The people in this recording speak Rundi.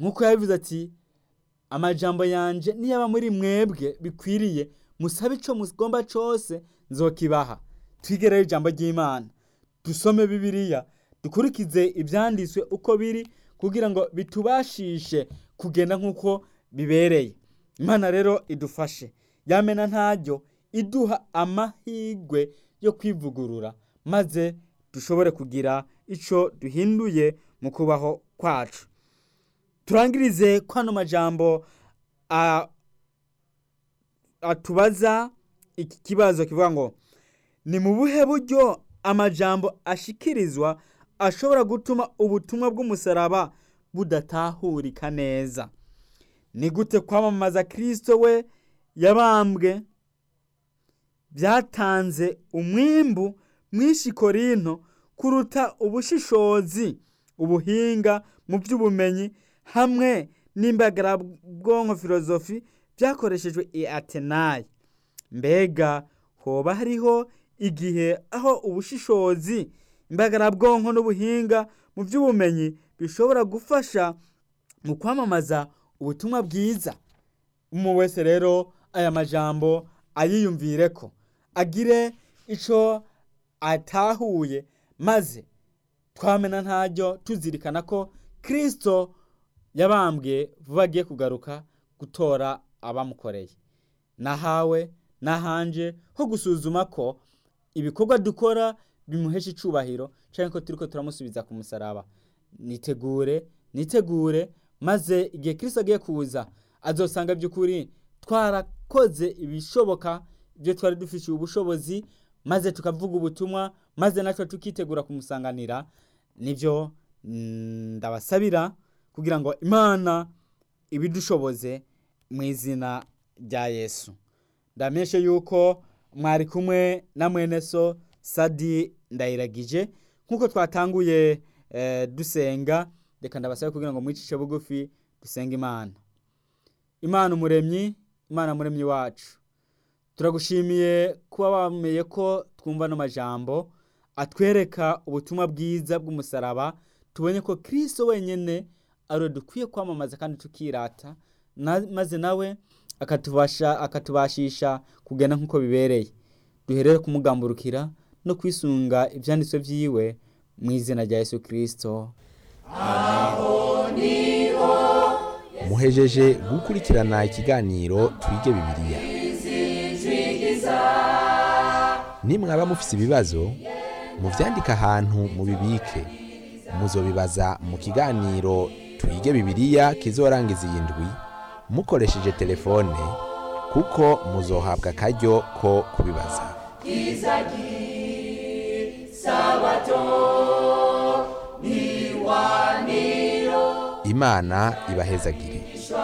nk'uko yabivuze ati amajambo yanje niyaba muri mwebwe bikwiriye musabe ico mugomba cose nzokibaha twige rero ijambo ry'imana dusome bibiliya dukurikize ivyanditswe uko biri kugira ngo bitubashishe kugenda nk'uko bibereye imana rero idufashe yamena ntaryo iduha amahirwe yo kwivugurura maze dushobore kugira ico duhinduye mu kubaho kwacu turangirize kwano majambo a- atubaza iki kibazo kivuga ngo ni mu buhe buryo amajambo ashikirizwa ashobora gutuma ubutumwa bw'umusaraba budatahurika neza ni gute kwamamaza kristo we yabambwe byatanze umwimbu mwinshi korinto kuruta ubushishozi ubuhinga mu by'ubumenyi hamwe n'imbagarabwonko filozofi byakoreshejwe i atenayi mbega hoba hariho igihe aho ubushishozi imbagarabwonko n'ubuhinga mu by'ubumenyi bishobora gufasha mu kwamamaza ubutumwa bwiza umuntu wese rero aya majambo ayiyumvire ko agire ico atahuye maze twamena ntaryo tuzirikana ko kristo yabambwe vuba agiye kugaruka gutora abamukoreye nahawe nahanje ho gusuzuma ko ibikorwa dukora bimuhesha icubahiro canke ko turiko turamusubiza ku musaraba nitegure nitegure maze igihe kristo agiye kuza azosanga by'ukuri twarakoze ibishoboka ibyo twari dufitiye ubushobozi maze tukavuga ubutumwa maze natwe tukitegura kumusanganira nibyo mm, ndabasabira kugira ngo imana ibidushoboze mu izina rya yesu ndamenyeshe yuko mwari kumwe na mwene so sadi ndayiragije nk'uko twatanguye eh, dusenga reka ndabasabe kugira ngo mwicishe bugufi dusenge imana imana umuremyi imana muremyi wacu turagushimiye kuba wameye ko twumva no majambo atwereka ubutumwa bwiza bw'umusaraba tubonye ko kristo wenyene ariwe dukwiye kwamamaza kandi tukirata na, maze nawe akatubasha akatubashisha kugenda nk'uko bibereye duherere kumugamburukira no kwisunga ivyanditswe vyiwe mu izina rya yesu kristo muhejeje gukurikirana ikiganiro twige bibiliya nimwaba mufise ibibazo muvyandike ahantu mubibike muzobibaza mu kiganiro twige bibiliya kizorangiza iyi ndwi mukoresheje telefone kuko muzohabwa akaryo ko kubibaza imana ibahezagire